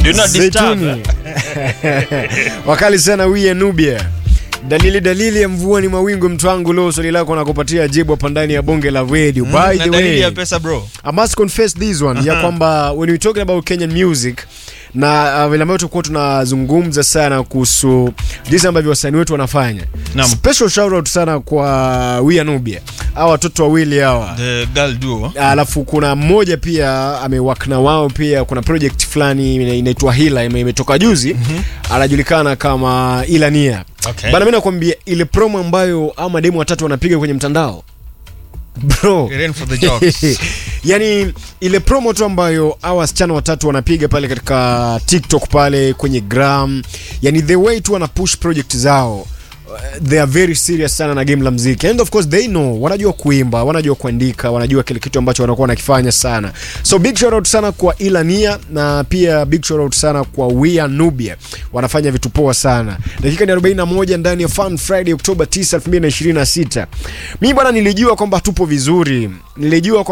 Do not disturb. Zaituni. wakali sana wiye nubia dalili dalili ya mvua ni mawingu mtwangu leo swali lako nakupatia jibu hapa ndani ya bonge la radio by na the dalili way ya pesa bro I must confess this one ya kwamba when we talking about Kenyan music na uh, vile ambavyo tulikuwa tunazungumza sana kuhusu jinsi ambavyo wasanii wetu wanafanya Naam. special shout out sana kwa Wia Nubia hawa watoto wawili hawa the girl duo alafu kuna mmoja pia amewak na wao pia kuna project fulani ina- inaitwa hila ime- imetoka juzi anajulikana kama ilania Okay. bana mi nakwambia ile promo ambayo ama demu watatu wanapiga kwenye mtandao bro It ain't for the jokes. yani ile promo tu ambayo hawa wasichana watatu wanapiga pale katika tiktok pale kwenye gram yani the way tu wana push project zao uh, they are very serious sana na game la mziki and of course they know wanajua kuimba wanajua kuandika wanajua kile kitu ambacho wanakuwa wanakifanya sana so big shout out sana kwa ilania na pia big shout out sana kwa wia nubia wanafanya vitu poa sana dakika ni 41 ndani ya fun friday oktoba 9 2026 mi bwana nilijua kwamba tupo vizuri nilijua